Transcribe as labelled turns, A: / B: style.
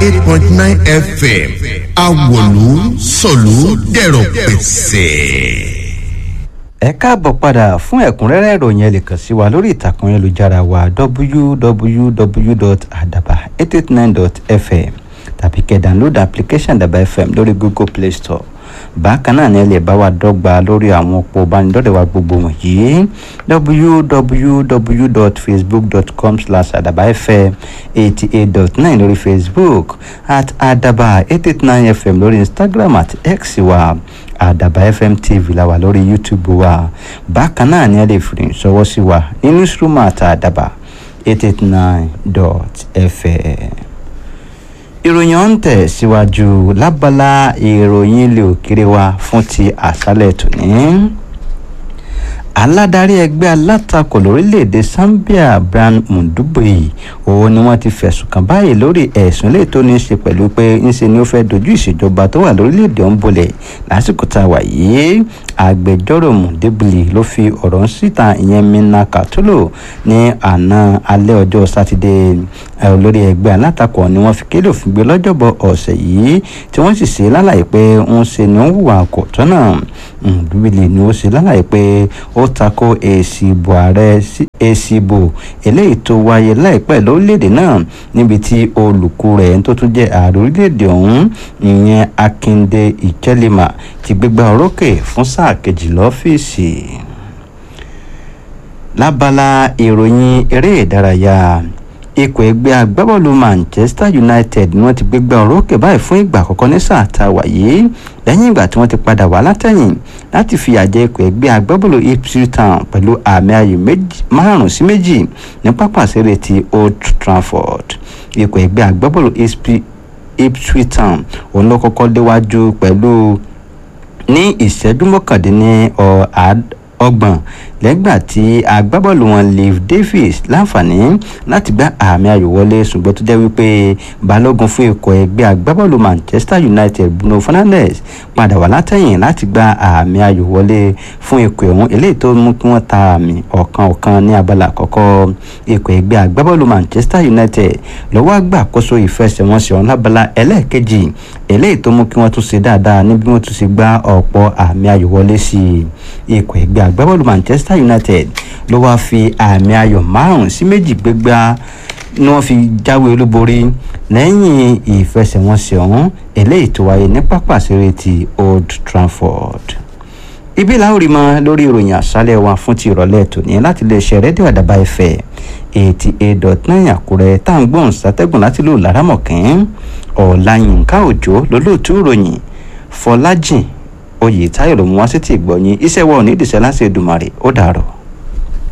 A: eight point nine fm awòlú sọ̀lú dẹ̀rọ̀ pẹ̀sẹ̀.
B: ẹ káàbọ̀ padà fún ẹ̀kúnrẹ́rẹ́ ìròyìn ẹ lè kàn sí wa lórí ìtàkùn ayélujára wa www.adaba889.fm tàbí kẹ́ download application daba fm lórí google play store bákan náà ni ẹ lè bá wa dọ́gba lórí àwọn òpó ìbánidọ́rẹ̀ wa gbogbo wọ̀nyí www.facebook.com slash adabafm eighty eight dot nine lórí facebook at adaba eight eight nine fm lórí instagram àti x wa àdàbà fm tv la wà lórí youtube wa bákan náà ni ẹ lè fi ìṣọwọ́ sí wa ní newsroom àti àdàbà eight eight nine dot fm ìròyìn ọ̀hún tẹ̀ síwájú lábala ìròyìn ilé òkèrè wa fún ti àṣálẹ̀ tòní aládarí ẹgbẹ́ alátakò lórílẹ̀‐èdè zambia brian mundubui òun ni wọ́n ti fẹ̀sùn kàn báyìí lórí ẹ̀sùn lè tó ní í ṣe pẹ̀lú pé ńṣe ni ó fẹ́ dojú ìṣèjọba tó wà lórílẹ̀‐èdè ọ̀hún bolẹ̀ lásìkò tá a wà yìí agbẹjọ́rò mundubui ló fi ọ̀rọ̀ ń síta ìyẹn mina katulo ní àná alẹ́ ọjọ́ sátidé olórí ẹgbẹ́ alátakò ni wọ́n fi kéde òfin gbé lọ́jọ́bọ̀ ọ̀sẹ̀ yìí tí wọ́n sì ṣe lálàyé pé ń ṣe ni ó ń hùwà kò tọ́nà mundubui ni ó ṣe lálàyé pé ó tako èsì ìbò ààrẹ èsì ìbò eléyìí tó wáyé láìpẹ́ lórílẹ̀‐èdè náà níbi tí olùkú rẹ̀ tó tún jẹ́ ààrẹ orílẹ̀‐èdè ọ̀hún ìyẹn akinde ìkẹ́lẹ́mà ti gbégbá orókè fún sáà kejì lọ́fíìsì lábala ìròyìn eré ìdárayá ikọ̀ ẹgbẹ́ agbábọ́ọ̀lù manchester united ni wọ́n ti gbégbá orókè báyìí fún ìgbà àkọ́kọ́ ní sáà tá a wà yìí lẹ́yìn ìgbà tí wọ́n ti padà wá látẹ̀yìn láti fi àjẹ ikọ̀ ẹgbẹ́ agbábọ́ọ̀lù ipswich town pẹ̀lú àmì ayò márùn-ún sí méjì ní pápá ìṣeré ti old trafford ikọ̀ ẹgbẹ́ agbábọ́ọ̀lù ipswich town òun ló kọ́kọ́ léwájú pẹ̀lú ní ìṣẹ́jú mọ́kàndínní ọgbọ̀n lẹ́gbà tí agbábọ́ọ̀lù wọn liv davis láǹfààní láti gbá àmì ayò wọlé ṣùgbọ́n tó jẹ́ wípé balógun fún ikọ̀ ẹgbẹ́ agbábọ́ọ̀lù manchester united bruno fernandes padà wá látẹ̀yìn láti gbá àmì ayò wọlé fún ikọ̀ ẹ̀hún eléyìí tó mú kí wọ́n ta àmì ọ̀kan ọ̀kan ní abala àkọ́kọ́ ikọ̀ ẹgbẹ́ agbábọ́ọ̀lù manchester united lọ́wọ́ àgbàkóso ìfẹsẹ̀wọnsẹ̀ ọ̀hún lábala ẹlẹ́ẹ̀kejì eléyìí tó mú kí wọ́n tún ṣe dáadáa ní bí wọ́n tún ṣe gbá ọ̀pọ̀ àmì ayò wọlé sí ikọ̀ ẹgbẹ́ agbábọ́ọ̀lù manchester united ló wáá fi àmì ayò márùn sí méjì gbégbá ni wọ́n fi jáwé olúborí lẹ́yìn ìfẹsẹ̀wọnsẹ̀ ọ̀hún eléyìí tó wáyé ní pápá ìṣeré ti old trafford ibi làwọn rí mọ lórí ìròyìn àṣálẹ̀ wa fún ti ìrọ̀lẹ́ tòní láti lè ṣe rédíò àdàbà ẹ̀fẹ̀ eighty eight dot nine àkúrẹ́ tá à ń gbóhùn sátẹ́gùn láti lò lárámọ̀kín ọ̀làyínká òjò lólóòtú ìròyìn fọlájìn oyè táyọ̀ ló mú wá sí ti ìgbọ̀nyìn iṣẹ́ wa ò ní ìdìṣẹ́ láti Èdùmàrè ó dàárọ̀.